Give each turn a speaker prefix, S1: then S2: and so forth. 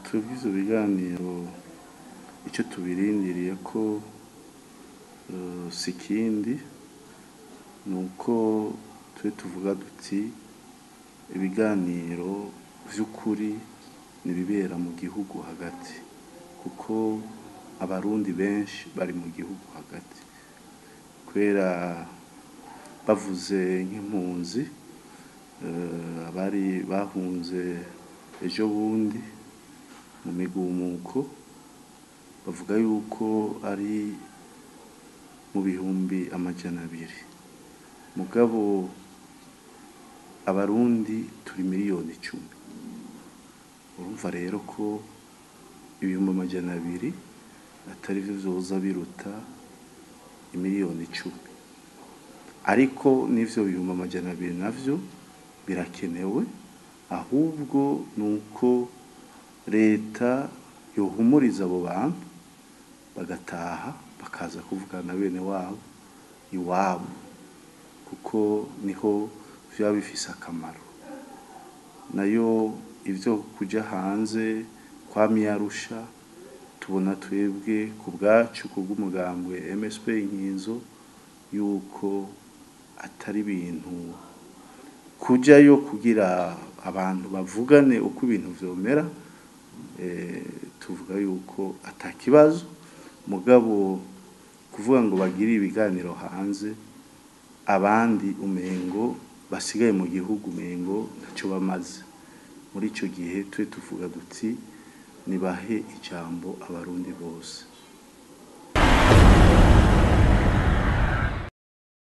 S1: twebwe ivyo biganiro ico tubirindiriye ko si ikindi nuko twe tuvuga duti ibiganiro vy'ukuri nibibera mu gihugu hagati kuko abarundi benshi bari mu gihugu hagati kubera bavuze nk'impunzi abari bahunze ejo bundi mu migumuko bavuga yuko ari mu bihumbi amajana abiri mugabo abarundi turi miliyoni icumi urumva rero ko ibihumbi amajana abiri atari vyo vyoza biruta imiliyoni icumi ariko n'ivyo bihumbi amajana abiri navyo birakenewe ahubwo nuko leta yohumuriza abo bantu bagataha bakaza kuvugana bene wabo iwabo kuko niho vyoba bifise akamaro nayo ivyo kuja hanze kwamye Arusha tubona twebwe ku bwacu kubw'umugambwe MSP Inkinzo yuko atari ibintu kujayo kugira abantu bavugane uko ibintu vyomera tuvuga yuko ata kibazo mugabo kuvuga ngo bagire ibiganiro hanze abandi umengo basigaye mu gihugu umengo ntaco bamaze muri ico gihe twe tuvuga duti nibahe ijambo abarundi bose